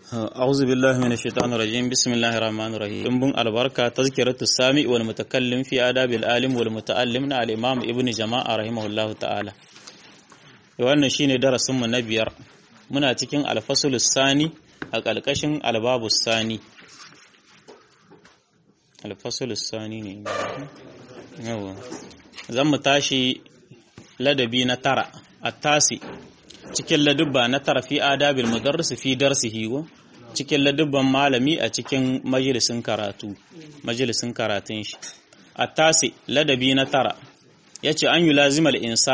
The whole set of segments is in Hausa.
أعوذ بالله من الشيطان الرجيم بسم الله الرحمن الرحيم دنبن البركة تذكرة السامع والمتكلم في آداب العالم والمتعلم على الإمام ابن جماعة رحمه الله تعالى wannan shine darasin mu na biyar muna cikin alfasul sani a ƙarƙashin albabu sani alfasul sani ne yawa zan mu tashi ladabi na tara a tasi cikin ladubba na tara fi adabil mudarris fi darsihi go cikin ladubban malami a cikin majalisin karatu majalisin karatun shi a tasi ladabi na tara yace an yi lazimal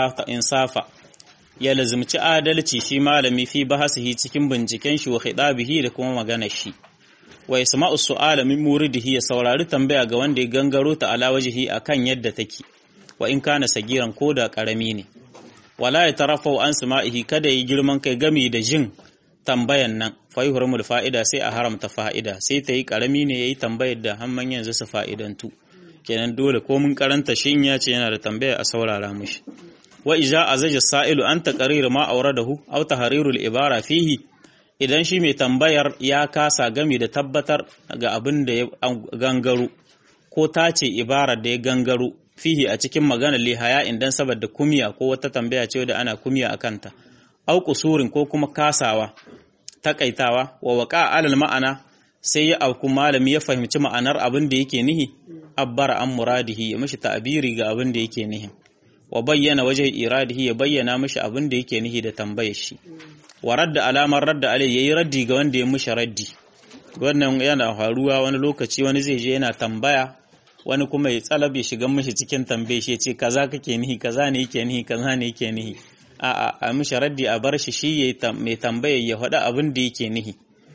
insafa ya lazimci adalci shi malami fi bahasihi cikin binciken shi wa khidabihi da kuma maganar shi wa yasma'u su'ala min muridihi ya saurari tambaya ga wanda ya gangaro ta ala wajhi akan yadda take wa in kana sagiran ko da karami ne wala ya tarafau an sama'ihi kada yi girman kai gami da jin tambayan nan faihurmul fa'ida sai a haramta fa'ida sai ta yi karami ne yayi tambayar da hamman yanzu su fa'idantu kenan dole ko mun karanta shi in ya ce yana da tambaya a saurara mushi wa iza azaja sa'ilu an taqrir ma awradahu aw tahrirul ibara fihi idan shi mai tambayar ya kasa gami da tabbatar ga abin da ya gangaro ko tace ibarar da ya gangaro fihi a cikin maganar lihaya idan saboda kumiya ko wata tambaya ce da ana kumiya a kanta au kusurin ko kuma kasawa takaitawa wa waqa alal ma'ana sai ya auku malami ya fahimci ma'anar abin da yake nihi abbara an muradihi ya mishi ta'abiri ga abin da yake nihi wa bayyana waje iradihi ya bayyana mishi abin da yake nihi da tambayar shi wa radda alamar radda alai yayi raddi ga wanda ya mishi raddi wannan yana faruwa wani lokaci wani zai je yana tambaya wani kuma ya tsalab ya shiga mishi cikin tambaye shi ya ce kaza kake nihi kaza ne yake nihi kaza ne yake nihi a a a mishi raddi a bar shi shi ya mai tambaye ya faɗa abin da yake nihi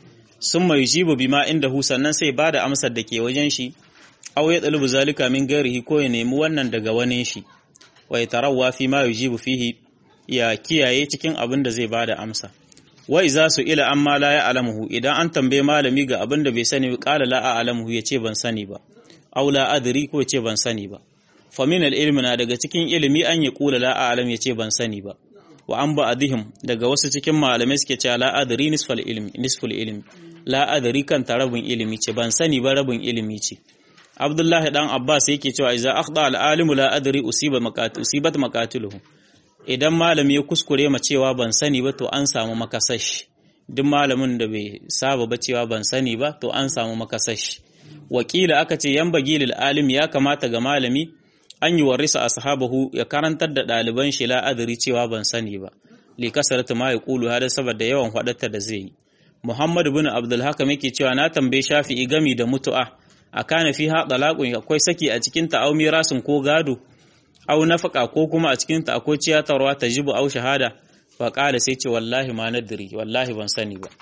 sun mai jibu bima inda hu sannan sai ba da amsar da ke wajen shi aw ya ɗalubu zalika min gairihi ko ya nemi wannan daga wani shi wa ya tarawa fi ma yujibu fihi ya kiyaye cikin abin da zai ba da amsa wa iza su ila amma la ya alamuhu idan an tambaye malami ga abin da bai sani qala la a'lamuhu yace ban sani ba aula adri ko ce ban sani ba fa min ilmi na daga cikin ilimi an ya kula la a'lam yace ban sani ba wa an ba adihim daga wasu cikin malamai suke cewa la adri nisfal ilmi nisful ilmi la adri kan rabin ilimi ce ban sani ba rabin ilimi ce Abdullahi dan Abbas yake cewa idza akhda al alimu la adri usiba maqat usibat maqatiluhu idan malami ya kuskure ma cewa ban sani ba to an samu makasashi duk malamin da bai saba ba cewa ban sani ba to an samu makasashi wakila aka ce yan bagilil alim ya kamata ga malami an yi warisa ashabahu ya karantar da ɗaliban shi la'adari cewa ban sani ba li kasarta ma yaqulu hada saboda yawan hadatta da zai yi Muhammad ibn Abdul Hakam yake cewa na tambaye Shafi'i gami da mutu'a akana fi ha talaqun akwai saki a cikin ta au mirasin ko gado au nafaka ko kuma a cikin ta akwai ciyatarwa tajibu au shahada fa qala sai ce wallahi ma nadri wallahi ban sani ba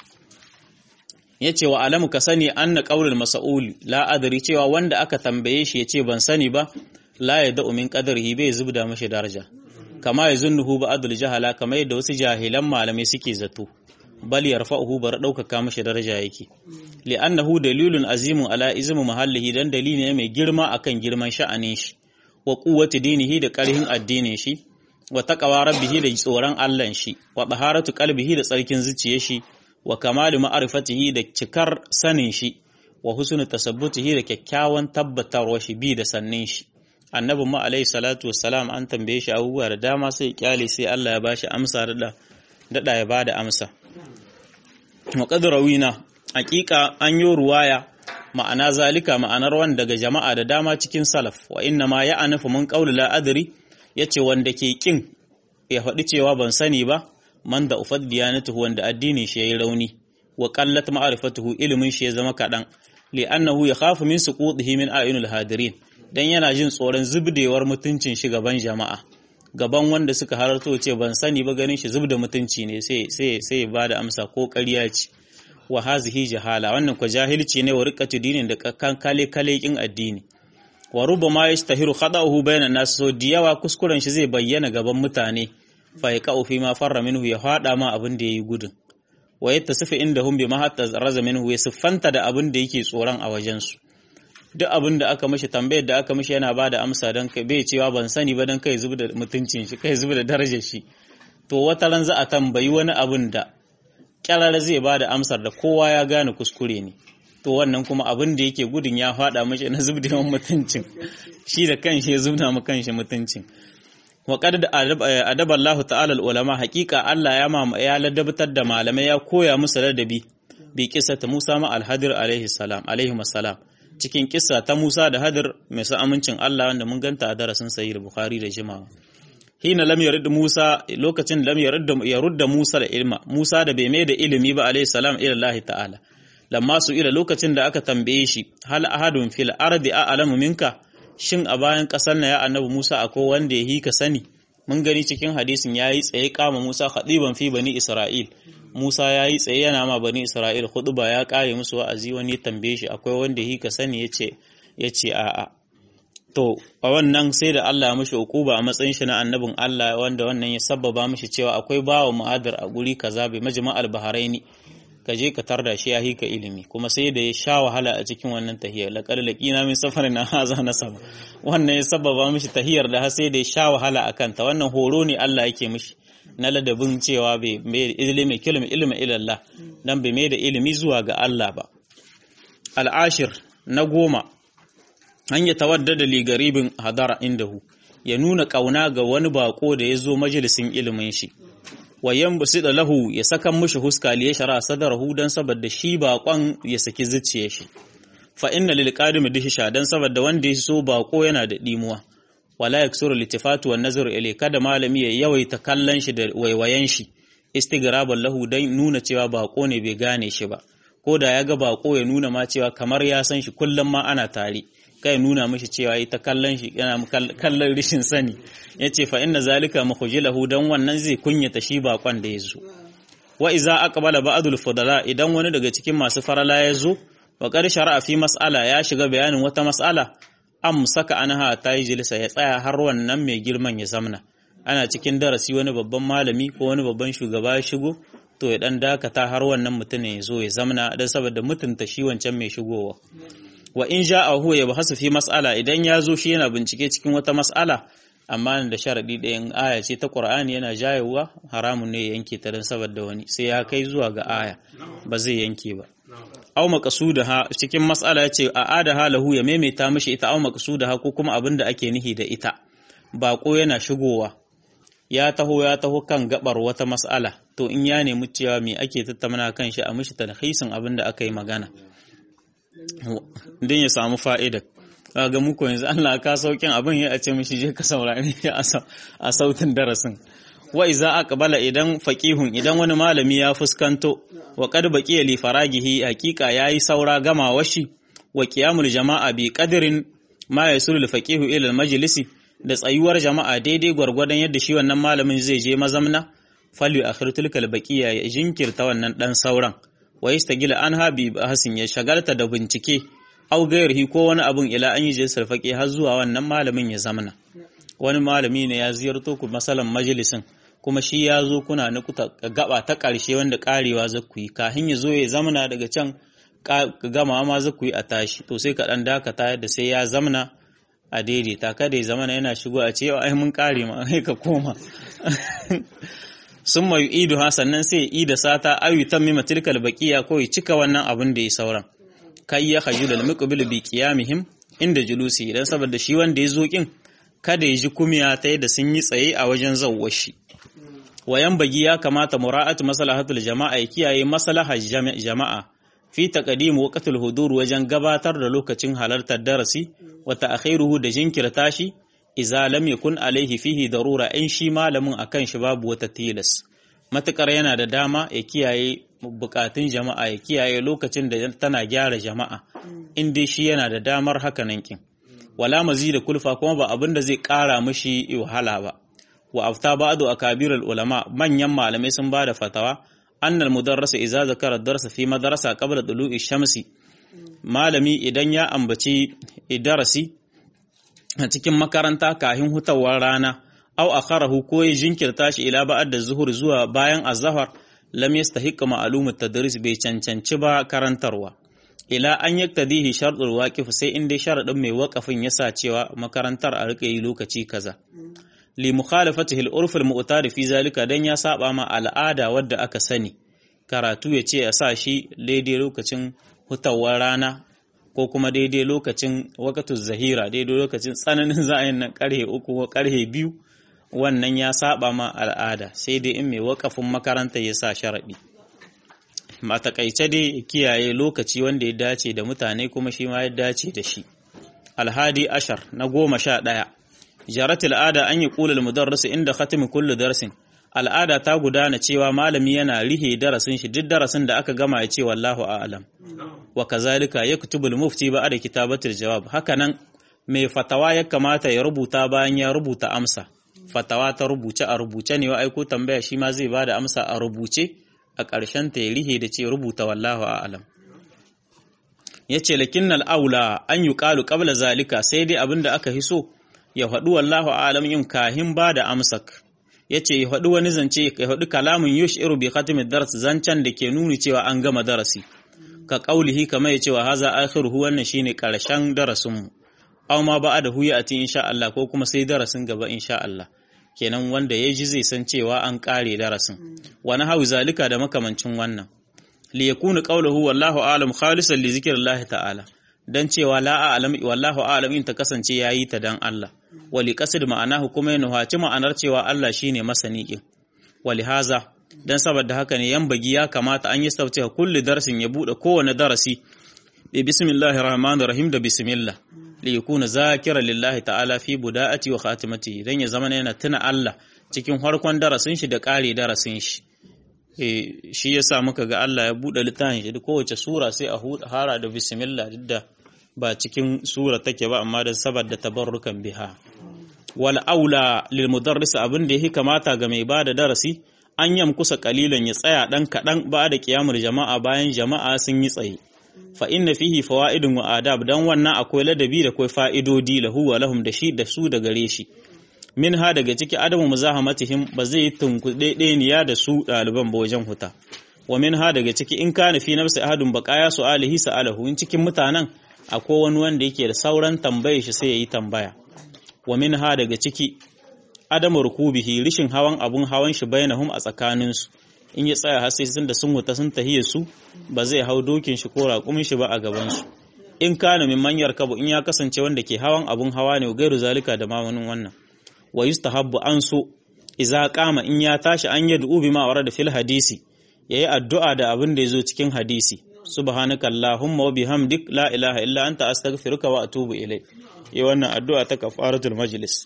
ya ce wa alamu ka sani an na ƙaunar masa'ul la'adari cewa wanda aka tambaye shi ya ce ban sani ba la ya da'u min ƙadarhi bai zubda mashi daraja kama ya zunnuhu ba adul jahala kama yadda wasu jahilan malamai suke zato bal yarfa'uhu bar ɗaukaka mashi daraja yake li'annahu dalilun azimun ala izmu mahallihi dan dalili ne mai girma akan girman sha'anin shi wa quwwati dinihi da ƙarhin addinin shi wa taqwa rabbihi da tsoron Allah shi wa taharatu qalbihi da tsarkin zuciyar shi wa kamali ma'arifatihi da cikar sanin shi wa husnul tasabbutihi da kyakkyawan tabbatarwa shi bi da sannin shi annabi mu alaihi salatu wassalam an tambaye shi abubuwa da dama sai kyale sai Allah ya bashi amsa da dada ya bada amsa muqaddarawina haqiqa an yi ruwaya ma'ana zalika ma'anar wanda daga jama'a da dama cikin salaf wa inna ma ya anafu mun qawli la adri yace wanda ke kin ya faɗi cewa ban sani ba man da ufad diyanatuhu wanda addinin shi yayi rauni wa qallat ma'rifatuhu ilimin shi ya zama kadan li annahu yakhafu min suqutihi min ayunil hadirin dan yana jin tsoron zubdewar mutuncin shi gaban jama'a gaban wanda suka halarto ce ban sani ba ganin shi zubda mutunci ne sai sai sai ba da amsa ko ƙarya ce wa hazihi jahala wannan ko jahilci ne wa riqatu dinin da kan kale kale kin addini wa rubama yastahiru khada'uhu bainan nas so diyawa kuskuren shi zai bayyana gaban mutane fa ya ka'u fi ma farra minhu ya fada ma abin da yayi gudun wa yattasifu indahum bima hatta raza minhu ya siffanta da abin da yake tsoron a wajen su duk abin da aka mishi tambayar da aka mishi yana bada amsa dan kai bai cewa ban sani ba dan kai zuba da mutuncin shi kai zuba da darajar shi to wata ran za a tambayi wani abin da kyarar zai ba da amsar da kowa ya gane kuskure ne to wannan kuma abin da yake gudun ya faɗa mashi na zubda mutuncin shi da kanshi ya zubda mu kanshi mutuncin wa qad adaba Allah ta'ala ulama haqiqa Allah ya ma ya ladabtar da malamai ya koya musu ladabi bi ta Musa ma al-Hadir alaihi salam alaihi salam cikin kissa ta Musa da Hadir mai sa amincin Allah wanda mun ganta a darasin sahih Bukhari da jimawa hina lam yarid Musa lokacin lam yarid yarudda Musa da ilma Musa da bai mai da ilimi ba alaihi salam ila Allah ta'ala lamma su ila lokacin da aka tambaye shi hal ahadun fil ardi a'lamu minka shin a bayan ƙasar na ya annabi Musa akwai wanda ya hika sani mun gani cikin hadisin yayi tsaye kama Musa khadiban fi bani Isra'il Musa yayi tsaye yana ma bani Isra'il khutba ya kare musu wa'azi wani tambaye shi akwai wanda ya hika sani yace yace a'a to a wannan sai da Allah ya mishi hukuba a matsayin shi na annabin Allah wanda wannan ya sabbaba mishi cewa akwai bawa mu'adar a guri kaza bai majma'al baharaini ka je ka tarda shi ya hika ilimi kuma sai da ya sha wahala a cikin wannan tahiyar laqad laqina min safarin haza nasaba wannan ya sababa mishi tahiyar da har sai da ya sha wahala akan ta wannan horo ne Allah yake mishi na ladabin cewa bai mai ilimi kilmi ilmi ilallah dan bai mai da ilimi zuwa ga Allah ba al'ashir na goma an ya tawaddada li garibin hadara indahu ya nuna kauna ga wani bako da ya zo majalisin ilimin shi wayan da lahu ya saka mushi huska liya shara sadarahu dan saboda shi bakon ya saki zuciyar shi fa inna lil qadim dihisha dan saboda wanda ya so bako yana da dimuwa wala yaksuru litifatu wan nazar ilay kada malami ya yawaita kallon shi da waiwayen shi istigraban lahu dan nuna cewa bako ne bai gane shi ba ko da ya ga bako ya nuna ma cewa kamar ya san shi kullum ma ana tare kai nuna mishi cewa ita kallon shi yana kallon rishin sani yace fa inna zalika makhjilahu dan wannan zai kunyata shi bakon da yazo wa iza aqbala ba'dul fudala idan wani daga cikin masu farala yazo wa qad shar'a fi mas'ala ya shiga bayanin wata mas'ala am saka anha ta yi jilsa ya tsaya har wannan mai girman ya zamna ana cikin darasi wani babban malami ko wani babban shugaba ya shigo to ya dan dakata har wannan mutumin ya zo ya zamna dan saboda mutunta shi wancan mai shigowa wa in ja'a huwa ya bahasu fi mas'ala idan ya zo shi yana bincike cikin wata mas'ala amma da sharadi ɗayan aya ce ta Qur'ani yana jayewa haramun ne ya yanke ta dan saboda wani sai ya kai zuwa ga aya ba zai yanke ba aw maqsudaha cikin mas'ala yace a adaha lahu ya maimaita mishi ita aw maqsudaha ko kuma abin da ake nihi da ita bako yana shigowa ya taho ya taho kan gabar wata mas'ala to in ya nemi cewa me ake tattauna kan shi a mishi talhisin abin da aka yi magana don ya samu fa'ida ga muku yanzu Allah ka saukin abin ya ce mishi je ka saurari a sautin darasin wa iza aqbala idan faqihun idan wani malami ya fuskanto wa qad baqiya li faragihi haqiqa yayi saura gama washi wa qiyamul jama'a bi qadrin ma yasulu faqihu ila al majlisi da tsayuwar jama'a daidai gwargwadon yadda shi wannan malamin zai je mazamna falyu akhir tilkal baqiya ya jinkirta wannan dan sauran wa yastagila anha bi hasin ya shagalta da bincike au gairihi ko wani abun ila an yi jinsar faƙi har zuwa wannan malamin ya zamana wani malami ne ya ziyarto ku masalan majalisin kuma shi ya zo kuna na gaba ta ƙarshe wanda ƙarewa za ku yi kafin ya zo ya zamana daga can gama ma za ku yi a tashi to sai ka ɗan dakata yadda sai ya zamana a daidaita kada ya zamana yana shigo a ce ai mun ƙare ma ai ka koma sun mai idu ha sannan sai ida sata ayu tammima tilkal baqiya ko ya cika wannan abin da ya sauran kai ya khajul al muqbil bi qiyamihim inda julusi idan saboda shi wanda ya zo kin kada ya ji kumiya ta yadda sun yi tsaye a wajen zawwar shi wayan bagi ya kamata mura'atu maslahatul jama'a ya kiyaye maslahar jama'a fi taqdim waqtul hudur wajen gabatar da lokacin halartar darasi wa ta'khiruhu da jinkirta shi idza lam yakun alaihi fihi darura in shi malamin akan shi babu wata tilas matukar yana da dama ya kiyaye bukatun jama'a ya kiyaye lokacin da tana gyara jama'a in dai shi yana da damar haka nan kin wala da kulfa kuma ba abin da zai kara mishi wahala ba wa afta ba'du akabir ulama manyan malamai sun bada fatawa annal mudarrisa idza zakara darsa fi madrasa qabla tulu'i shamsi malami idan ya ambaci darasi a cikin makaranta kahin hutawar rana aw akharahu ko ya jinkirta shi ila ba'ad da zuhur zuwa bayan azhar lam yastahiqqa ma'lumat tadris bai cancanci ba karantarwa ila an yaktadihi shartul waqif sai in dai sharadin mai waqafin yasa cewa makarantar a rike yi lokaci kaza li mukhalafatihi al-urf al-mu'tad fi zalika dan ya saba ma al'ada wadda aka sani karatu ya ce a sa shi daidai lokacin hutawar rana ko kuma daidai lokacin wakatu zahira daidai lokacin tsananin za'ayin nan karhe uku ko karhe biyu wannan ya saba ma al'ada sai dai in mai wakafin makaranta ya sa sharaɗi ma takaice dai kiyaye lokaci wanda ya dace da mutane kuma shi ma ya dace da shi alhadi ashar na goma sha ɗaya jarat al'ada an yi ƙulal mudarris inda khatimi kullu darsin al'ada ta gudana cewa malami yana rihe darasin shi duk darasin da aka gama ya ce wallahu a'lam wa kazalika yaktubul mufti ba da kitabatul jawab hakanan mai fatawa ya kamata ya rubuta bayan ya rubuta amsa fatawa ta rubuce a rubuce ne wa aiko tambaya shi ma zai bada amsa a rubuce a ƙarshen ta ya rihe da ce rubuta wallahu a'lam yace lakinnal aula an yuqalu qabla zalika sai dai abinda aka hiso ya faɗi wallahu a'lam yin kahin bada amsak yace ya faɗi wani zance ya faɗi kalamin yushiru bi khatimid dars zancen da ke nuni cewa an gama darasi ka qaulihi kamar yace wa haza akhiruhu wannan shine karshen darasin mu aw ma ba'da hu ya'ti insha Allah ko kuma sai darasin gaba insha Allah kenan wanda ya ji zai san cewa an kare darasin wani hawi zalika da makamancin wannan li yakunu qawluhu wallahu a'lam khalisan li zikrillahi ta'ala dan cewa la a'lam wallahu a'lam in ta kasance yayi ta dan Allah wali qasid ma'anahu kuma yana haci ma'anar cewa Allah shine masani kin wali haza dan saboda haka ne yan bagi ya kamata an yi sauti kulli darsin ya bude kowane darasi bi bismillahir rahmanir rahim da bismillah li yakuna zakira lillahi ta'ala fi buda'ati wa khatimati dan ya zama yana tuna Allah cikin farkon darasin shi da kare darasin shi eh shi yasa muka ga Allah ya bude littafin shi kowace sura sai a hara da bismillah duk da ba cikin sura take ba amma dan saboda tabarrukan biha wal aula lil mudarris abin da yake kamata ga mai bada darasi an yam kusa kalilan ya tsaya dan kadan ba da kiyamul jama'a bayan jama'a sun yi tsaye fa inna fihi fawaidun wa adab dan wannan akwai ladabi da akwai fa'idodi lahu wa lahum da shi da su da gare shi min ha daga ciki adamu muzahamatihim ba zai tunkuɗe ɗeniya da su ɗaliban ba wajen huta wa min ha daga ciki in kana fi nafsi ahadun baqaya su'alihi sa'alahu in cikin mutanen akwai wani wanda yake da sauran tambaye shi sai yayi tambaya wa min ha daga ciki adamu rukubihi rishin hawan abun hawan shi bainahum a tsakaninsu in ya tsaya har sai sun da sun wuta sun tahiyar su ba zai hau dokin shi ko raƙumin shi ba a gaban su in kana min manyar kabu in ya kasance wanda ke hawan abun hawa ne gairu zalika da mamanin wannan wa yustahabbu an so idza qama in ya tashi an yad'u bima warada fil hadisi yayi addu'a da abin da yazo cikin hadisi subhanaka allahumma wa bihamdik la ilaha illa anta astaghfiruka wa atubu ilai yi wannan addu'a ta kafaratul majlis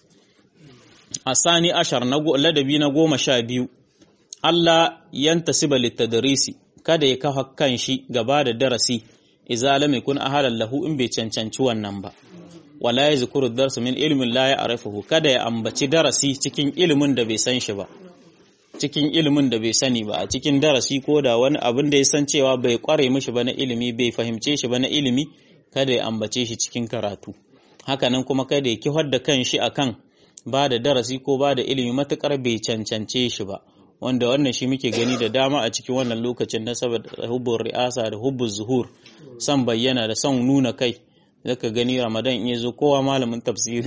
asani ashar na ladabi na goma sha biyu Allah yantasiba litadrisi kada ya kafa kan shi gaba da darasi idza lam yakun ahalan lahu in bai cancanci wannan ba wala yazkuru darsu min ilmin la ya'rifuhu kada ya ambaci darasi cikin ilimin da bai san shi ba cikin ilimin da bai sani ba a cikin darasi ko da wani abin da ya san cewa bai kware mishi ba na ilimi bai fahimce shi ba na ilimi kada ya ambace shi cikin karatu hakanan kuma kada ya kihar da kan shi akan ba da darasi ko ba da ilimi matukar bai cancance shi ba wanda wannan shi muke gani da dama a cikin wannan lokacin na saboda hubbun ri'asa da hubbun zuhur son bayyana da son nuna kai zaka gani ramadan in yazo kowa malamin tafsiri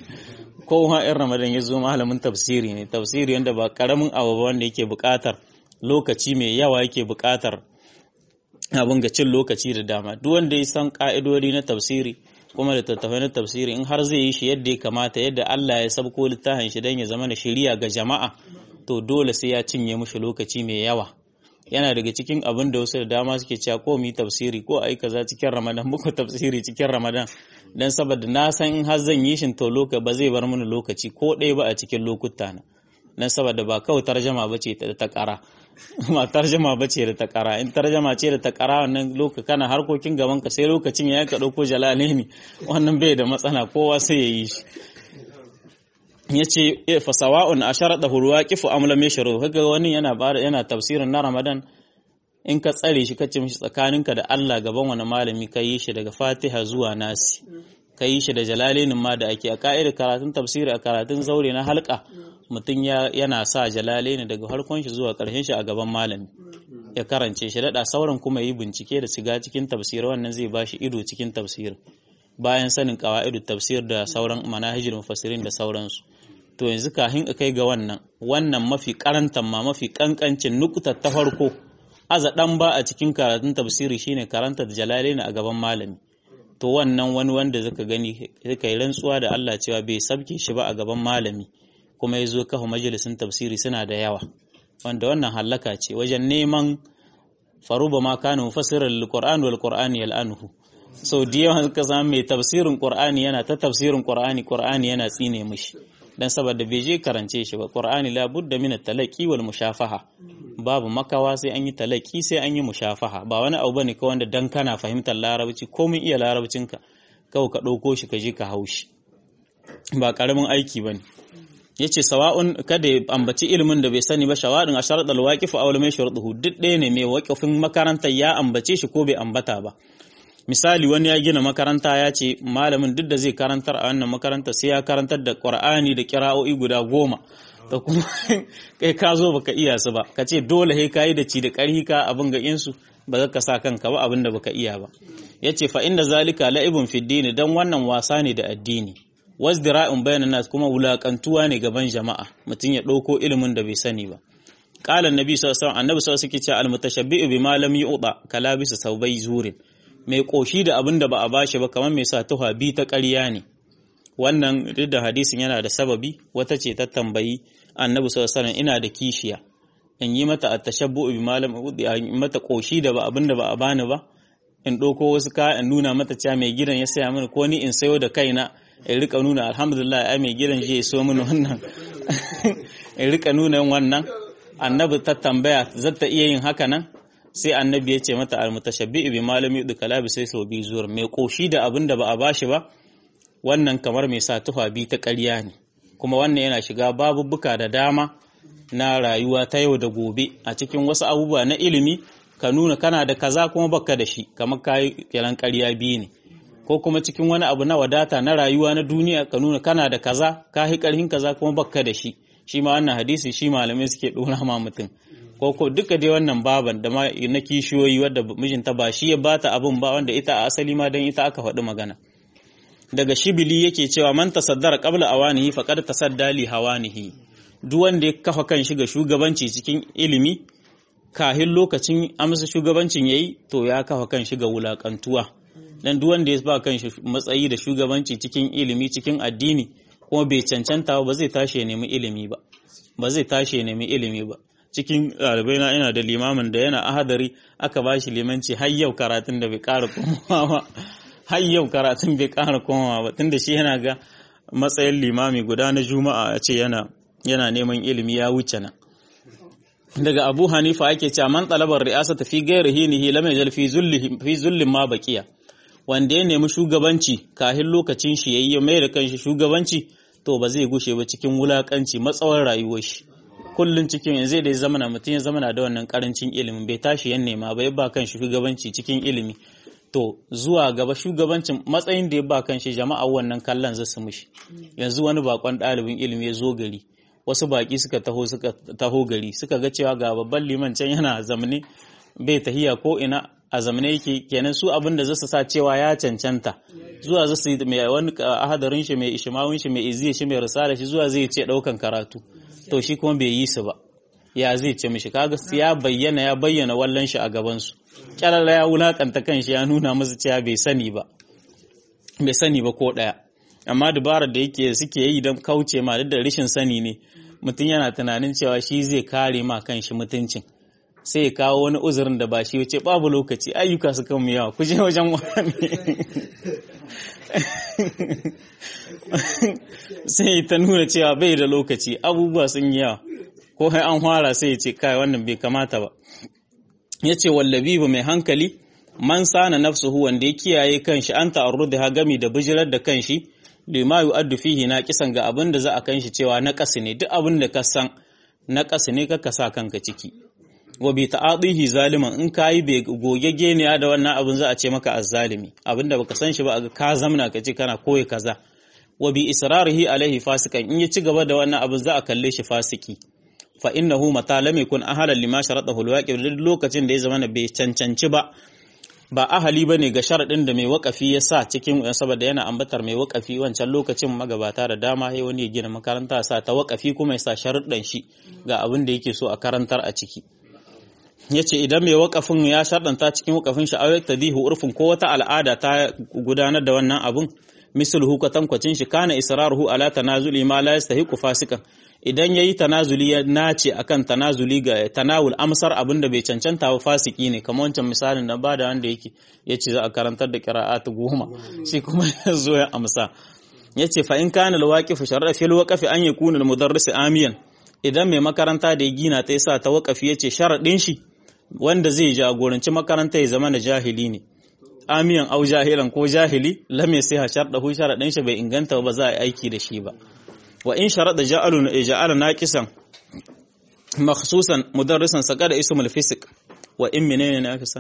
kowa in ramadan ya zo malamin tafsiri ne tafsiri wanda ba karamin abu ba wanda yake buƙatar lokaci mai yawa yake buƙatar abin ga cin lokaci da dama duk wanda ya san ka'idodi na tafsiri kuma da tattafai na tafsiri in har zai yi shi yadda ya kamata yadda Allah ya sabko littafin shi don ya zama na shiriya ga jama'a to dole sai ya cinye mushi lokaci mai yawa yana daga cikin abin da wasu da dama suke cewa ko mu yi tafsiri ko ai kaza cikin Ramadan muku tafsiri cikin Ramadan dan saboda na san in har zan yi shin to loka ba zai bar mini lokaci ko ɗaya ba a cikin lokuta na dan saboda ba kawai tarjama bace ta ta kara ma tarjama bace da ta kara in tarjama ce da ta kara wannan loka kana harkokin gaban ka sai lokacin ya ka dauko jalalaini wannan bai da matsala kowa sai ya yi shi yace fa sawa'un asharada hulwaqifu am lam yashru kaga wani yana yana tafsirin na Ramadan in ka tsare shi kace mishi tsakaninka da Allah gaban wani malami ka yi shi daga Fatiha zuwa Nasi ka yi shi da jalalainin ma da ake a ka'idar karatun tafsiri a karatun zaure na halka mutum yana sa jalalaini daga harkon shi zuwa karshen shi a gaban malami ya karance shi daɗa sauran kuma yi bincike da shiga cikin tafsir wannan zai bashi ido cikin tafsir bayan sanin qawaidu tafsir da sauran manahijul mufassirin da sauransu to yanzu kafin kai ga wannan wannan mafi karantan ma mafi kankancin nukutar ta farko aza dan ba a cikin karatun tafsiri shine karanta da jalalain a gaban malami to wannan wani wanda zaka gani zaka yi rantsuwa da Allah cewa bai sabke shi ba a gaban malami kuma ya zo kafa majalisin tafsiri suna da yawa wanda wannan hallaka ce wajen neman faruba ma kana mufassirar alquran wal qur'ani yal'anuhu sau da yawan ka samu mai tafsirin qur'ani yana ta tafsirin qur'ani qur'ani yana tsine mishi dan saboda bai je karance shi ba qur'ani la budda min at-talaqi wal mushafaha babu makawa sai an yi talaki sai an yi mushafaha ba wani abu bane ka wanda dan kana fahimtar larabci ko mun iya larabcinka kawai ka ɗauko shi ka je ka haushi ba karamin aiki bane yace sawa'un kada ya ambaci ilimin da bai sani ba shawadin a sharadal waqif aw lam yashruduhu duk ɗaya ne mai waqifin makaranta ya ambace shi ko bai ambata ba misali wani ya gina makaranta ya ce malamin duk da zai karantar a wannan makaranta sai ya karantar da qur'ani da kira'o'i guda goma da kuma kai ka zo baka iya su ba ka ce dole sai kayi da ci da ƙarhi ka abin ga insu ba za ka sa kanka ba abin da baka iya ba yace fa inda zalika la'ibun fid dini dan wannan wasa ne da addini wasdira'un bayanan nas kuma wulakantuwa ne gaban jama'a mutum ya ɗauko ilimin da bai sani ba qala annabi sallallahu alaihi wasallam annabi sallallahu alaihi wasallam almutashabbi'u bima lam yu'ta kalabisa saubai zurin mai koshi da abin da ba a bashi ba kamar mai sa tuha bi ta ƙarya ne wannan duk da hadisin yana da sababi wata ce ta tambayi annabi sallallahu alaihi wasallam ina da kishiya in yi mata at-tashabbu'u bima lam yu'ta in mata koshi da ba abin da ba a bani ba in ɗauko wasu ka in nuna mata cewa mai gidan ya saya mini ko ni in sayo da kaina in rika nuna alhamdulillah ai mai gidan je so mini wannan in rika nuna wannan annabi ta tambaya zata iya yin haka nan sai annabi ya ce mata almutashabbi'u bi malami yudu kalabi sai so bi zuwa mai koshi da abin da ba a bashi ba wannan kamar mai sa tufa bi ta ƙarya ne kuma wannan yana shiga babubuka da dama na rayuwa ta yau da gobe a cikin wasu abubuwa na ilimi ka nuna kana da kaza kuma baka da shi kamar kayi kiran ƙarya biyu ne ko kuma cikin wani abu na wadata na rayuwa na duniya ka nuna kana da kaza ka hi karhin kaza kuma baka da shi shi ma wannan hadisi shi malamai suke dora ma mutum ko ko duka dai wannan baban da ma na kishiyoyi wadda mijinta ba shi ya bata abun ba wanda ita a asali ma dan ita aka faɗi magana daga shibili yake cewa man tasaddara qabla awanihi faqad tasadda li hawanihi duk wanda ya kafa kan shi ga shugabanci cikin ilimi kahin lokacin amsa shugabancin yayi to ya kafa kan shi ga wulakantuwa dan duk wanda ya ba kan shi matsayi da shugabanci cikin ilimi cikin addini kuma bai cancanta ba zai tashi ya nemi ilimi ba ba zai tashi ya nemi ilimi ba cikin ɗalibai na ina da limamin da yana ahadari aka ba shi limanci har yau karatun da bai ƙara komawa ba har yau karatun bai ƙara komawa ba tunda shi yana ga matsayin limami guda na juma'a a ce yana yana neman ilimi ya wuce nan daga abu hanifa ake cewa man talabar ri'asa ta fi gairi hinihi lam yajal fi zulli fi zullin ma baqiya wanda ya nemi shugabanci kahin lokacin shi yayi mai da kanshi shugabanci to ba zai gushe ba cikin wulakanci matsawar rayuwar shi kullun cikin yanzu da ya zamana mutum ya zamana da wannan karancin ilimin bai tashi yan nema ba ya ba kanshi shugabanci cikin ilimi to zuwa gaba shugabancin matsayin da ya ba kanshi jama'a wannan kallon zasu mishi yanzu wani bakon ɗalibin ilimi ya zo gari wasu baki suka taho suka taho gari suka ga cewa ga babban liman can yana zamane bai tahiya ko ina a zamane yake kenan su abin da zasu sa cewa ya cancanta zuwa zasu yi mai wani ahadarin shi mai ishmawun shi mai iziya shi mai risala shi zuwa zai ce daukan karatu to shi kuma bai yi su ba ya zai ce mishi kaga ya bayyana ya bayyana wallan shi a gaban su kyalala ya wulakanta kanshi ya nuna musu cewa bai sani ba bai sani ba ko daya amma dabarar da yake suke yi don kauce ma duk da rashin sani ne mutum yana tunanin cewa shi zai kare ma kanshi mutuncin sai ya kawo wani uzurin da ba shi wuce babu lokaci ayyuka su kan yawa ku je wajen wani sai ta nuna cewa bai da lokaci abubuwa sun yi yawa ko sai an fara sai ya ce kai wannan bai kamata ba ya ce wallabi ba mai hankali man sana nafsuhu wanda ya kiyaye kanshi an ta'arruda gami da bijirar da kanshi lima yu'addu fihi na kisan ga abin da za a kanshi cewa na kasu ne duk abin da ka san na kasu ne ka sa kanka ciki wa bi ta'adihi zaliman in kayi bai gogegge ne da wannan abin za a ce maka azzalimi abin da baka san shi ba ka zamna ka ce kana koyi kaza wa bi israrihi alaihi fasikan in ya ci gaba da wannan abin za a kalle shi fasiki fa innahu mata lam yakun ahalan lima sharatahu alwaqi duk lokacin da ya zama bai cancanci ba ba ahali bane ga sharadin da mai wakafi ya sa cikin saboda yana ambatar mai wakafi wancan lokacin magabata da dama sai wani ya gina makaranta sa ta wakafi kuma ya sa sharuɗan shi ga abin da yake so a karantar a ciki yace idan mai wakafin ya sharɗanta cikin wakafin shi ayyuk tadihu urfin ko wata al'ada ta gudanar da wannan abun misluhu kwatankwacin shi kana israruhu ala tanazuli ma la yastahiqu fasikan idan yayi tanazuli ya nace akan tanazuli ga tanawul amsar abinda bai cancanta ba fasiki ne kamar wancan misalin da bada wanda yake yace za a karantar da qira'atu goma shi kuma ya zo ya amsa yace fa in kana alwaqif shar'a fil waqfi an yakuna almudarris amiyan idan mai makaranta da ya gina ta yasa ta waqafi yace sharadin shi wanda zai jagoranci makaranta ya zama na jahili ne amiyan au jahilan ko jahili lam yasiha shardahu sharadin shi bai inganta ba za a yi aiki da shi ba wa in sharada ja'alu ja'ala naqisan makhsusan mudarrisan saqada ismul fisq wa in menene ne aka sa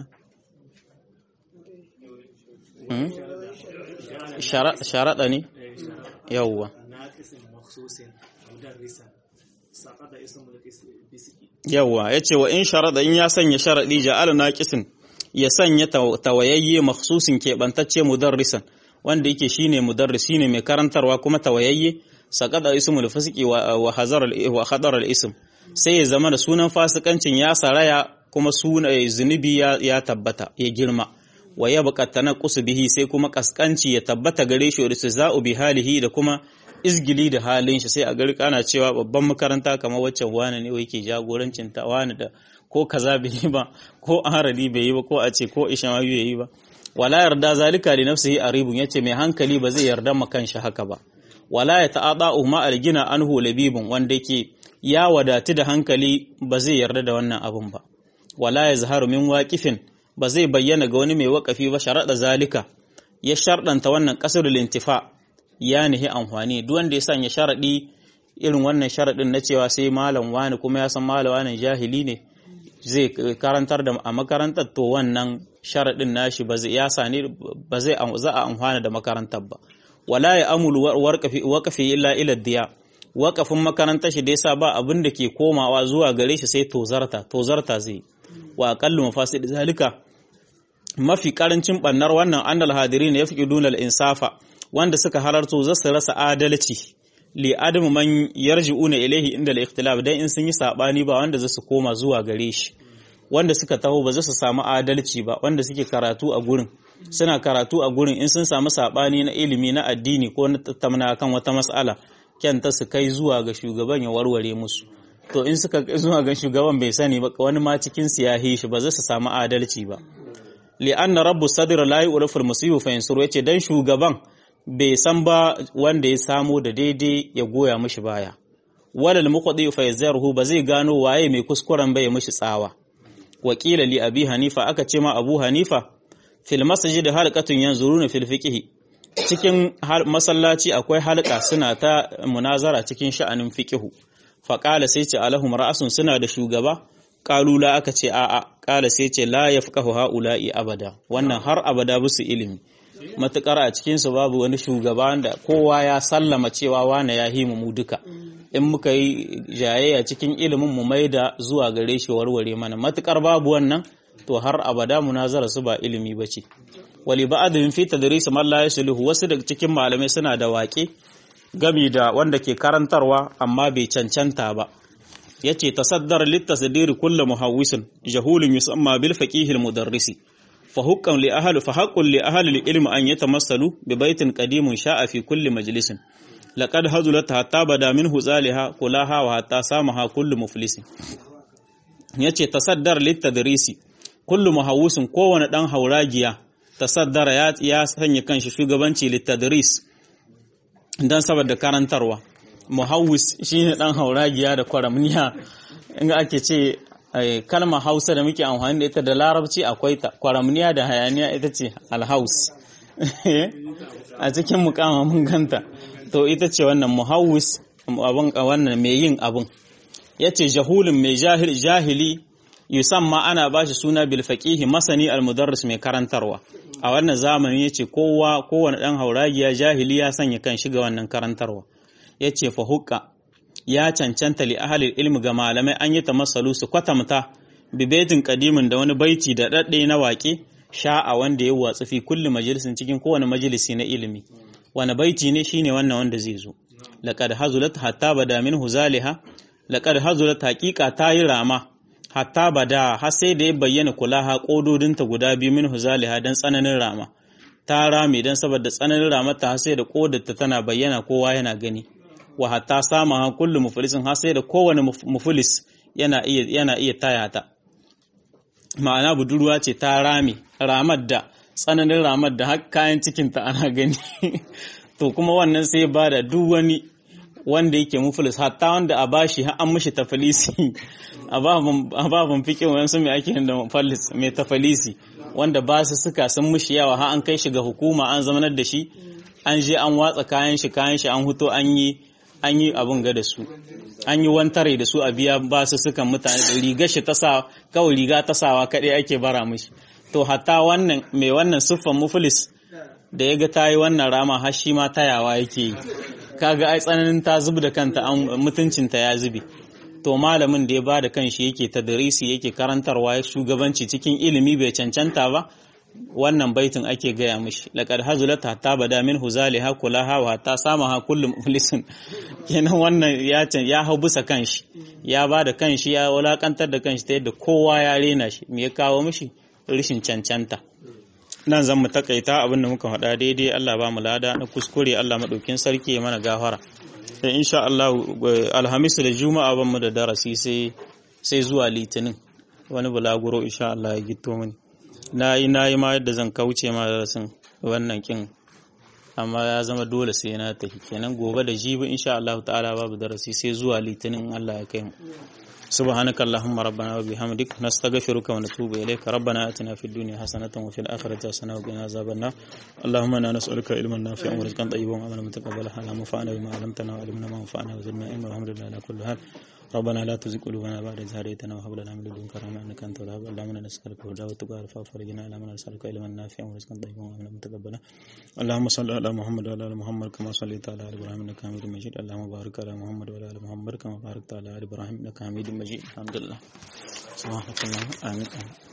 sharada ne yawwa yawwa yace wa in sharada in ya sanya sharadi ja'ala naqisin ya sanya tawayayye makhsusin keɓantacce mudarrisan wanda yake shine mudarris shine mai karantarwa kuma tawayayye saqada ismul fasiki wa hazar wa khadar al ism sai ya zama da sunan fasikancin ya saraya kuma suna zunubi ya tabbata ya girma wa ya buƙata na bihi sai kuma kaskanci ya tabbata gare shi da za'u bi halihi da kuma izgili da halin shi sai a gari kana cewa babban makaranta kamar waccan wani ne yake jagorancin ta wani da ko kaza bai yi ba ko arali bai yi ba ko a ce ko ishama bai yi ba wala yarda zalika li nafsihi aribun yace mai hankali ba zai yarda ma kanshi haka ba wala ya ta'ada ma algina anhu labibun wanda yake ya wadatu da hankali ba zai yarda da wannan abun ba wala ya zaharu min waqifin ba zai bayyana ga wani mai waƙafi ba sharaɗa zalika ya sharɗanta wannan ƙasar lintifa ya nihi amfani duk wanda ya sanya sharaɗi irin wannan sharaɗin na cewa sai malam wani kuma ya san malam wani jahili ne zai karantar da a makarantar to wannan sharaɗin nashi ba zai ya sani ba zai za a amfana da makarantar ba wala ya amulu waƙafi illa ila diya waƙafin makarantar shi da yasa ba abin da ke komawa zuwa gare shi sai tozarta tozarta zai wa aqallu mafasid zalika mafi karancin bannar wannan annal hadirin yafqiduna al-insafa wanda suka halarto za su rasa adalci li adamu man yarji'una ilayhi inda al-ikhtilaf dan in sun yi sabani ba wanda za su koma zuwa gare shi wanda suka taho ba za su samu adalci ba wanda suke karatu a gurin suna karatu a gurin in sun samu sabani na ilimi na addini ko na tattauna kan wata mas'ala kyanta su kai zuwa ga shugaban ya warware musu to in suka zuwa ga shugaban bai sani ba wani ma cikin su ya shi ba za su samu adalci ba li anna rabbu sadr la yu'rafu al-musibu fa yansuru yace dan shugaban bai san ba wanda ya samo da daidai ya goya mishi baya walal muqdi fa yazruhu ba zai gano waye mai kuskuren bai mishi tsawa wakila li abi hanifa aka ce ma abu hanifa fil masjid halqatun yanzuruna fil fiqh cikin masallaci akwai halka suna ta munazara cikin sha'anin fiqh faƙala sai ce alahum ra'asun suna da shugaba ƙalula aka ce a'a ƙala sai ce la ya fuka ha'ula'i abada wannan har abada busu ilimi matuƙar a cikinsu babu wani shugaba da kowa ya sallama cewa wane ya himu mu duka in muka yi jayayya cikin ilimin mu mai da zuwa gare shi warware mana matuƙar babu wannan to har abada munazara su ba ilimi ba ce wali ba'adun fi tadris man la yasluhu wasu daga cikin malamai suna da waƙe gami da wanda ke karantarwa amma bai cancanta ba yace tasaddar litasdiri kullu muhawwisin jahulun yusamma bil faqihil mudarrisi fa huqqan li ahli fa haqqun li ahli al ilm an yatamassalu bi baitin qadimun sha'a fi kulli majlisin laqad hazulat hatta bada minhu zaliha kulaha wa hatta samaha kullu muflisin yace tasaddar litadrisi kullu muhawwisin kowane dan hauragiya tasaddara ya, ya sanya kanshi shugabanci litadris dan saboda karantarwa muhawwis shine dan hauragiya da kwaramniya in ake ce kalmar hausa da muke amfani da ita da larabci akwai ta kwaramniya da hayaniya ita ce alhaus a cikin mukama mun ganta to ita ce wannan muhawwis abin wannan mai yin abin yace jahulun mai jahil jahili yusamma ana bashi suna bil faqihi masani al mudarris mai karantarwa a wannan zamani yace kowa kowane dan hauragiya jahili ya sanya kan shiga wannan karantarwa yace fa hukka ya cancanta li ahli ilmi ga malamai an yi tamassalu su kwatamta bi baitin qadimin da wani baiti da dadde na waƙe sha'a wanda ya watsu fi kulli majalisin cikin kowane majalisi na ilimi wani baiti ne shine wannan wanda zai zo laqad hazulat hatta bada minhu zaliha laqad hazulat haqiqa tayi rama hatta bada har sai da ya bayyana kulaha kododinta guda biyu min huzaliha dan tsananin rama ta rame dan saboda tsananin ramata har sai da kodarta tana bayyana kowa yana gani wa hatta sama ha kullu muflisin har sai da kowane muflis yana iya yana iya taya ta ma'ana budurwa ce ta rame ramar da tsananin ramar da har kayan cikinta ana gani to kuma wannan sai ba da duk wani wanda yake muflis hatta wanda a bashi har an mishi tafalisi a babin fikin wayansu mai ake da muflis mai tafalisi wanda ba su suka sun mishi yawa har an kai shi ga hukuma an zamanar da shi an je an watsa kayan shi kayan shi an huto an yi an yi abin ga da su an yi wantare da su a biya ba su sukan mutane da riga shi ta sa kawai riga ta sawa kaɗai ake bara mishi to hatta wannan mai wannan siffan muflis da ya ga ta yi wannan rama har shi ma tayawa yake yi kaga ai tsananin ta zub da kanta an mutuncinta ya zube to malamin da ya ba da kanshi yake tadrisi yake karantarwa ya shugabanci cikin ilimi bai cancanta ba wannan baitin ake gaya mishi laqad hazulat hatta bada min huzaliha kulaha wa hatta samaha kullu muflisin kenan wannan ya ya hau bisa kanshi ya ba da kanshi ya wulakantar da kanshi ta yadda kowa ya rena shi me ya kawo mishi rishin cancanta nan zan mu takaita abin da muka faɗa daidai Allah ba mu lada na kuskure Allah maɗaukin sarki ya mana gafara sai insha Allah alhamis da juma'a ban mu da darasi sai sai zuwa litinin wani bulaguro insha Allah ya gito mini na yi na yi ma yadda zan kauce ma darasin wannan kin amma ya zama dole sai na tafi kenan gobe da jibi insha Allah ta'ala babu darasi sai zuwa litinin Allah ya kai mu سبحانك اللهم ربنا وبحمدك نستغفرك ونتوب إليك ربنا آتنا في الدنيا حسنة وفي الآخرة حسنة وقنا عذاب النار اللهم إنا نسألك علما نافعا ورزقا طيبا وعملا متقبلا اللهم انفعنا بما علمتنا وعلمنا ما ينفعنا وزدنا علما والحمد لله على كل حال ربنا لا تزغ قلوبنا بعد إذ هديتنا وهب لنا من لدنك رحمة إنك أنت الوهاب اللهم إنا نسألك الهدى والتقى والعفاف والغنى اللهم إنا نسألك علما نافعا ورزقا طيبا وعملا متقبلا اللهم صل على محمد وعلى آل محمد كما صليت على آل إبراهيم إنك حميد مجيد اللهم بارك على محمد وعلى آل محمد كما باركت على آل إبراهيم إنك حميد مجيد الحمد لله سبحانك اللهم آمين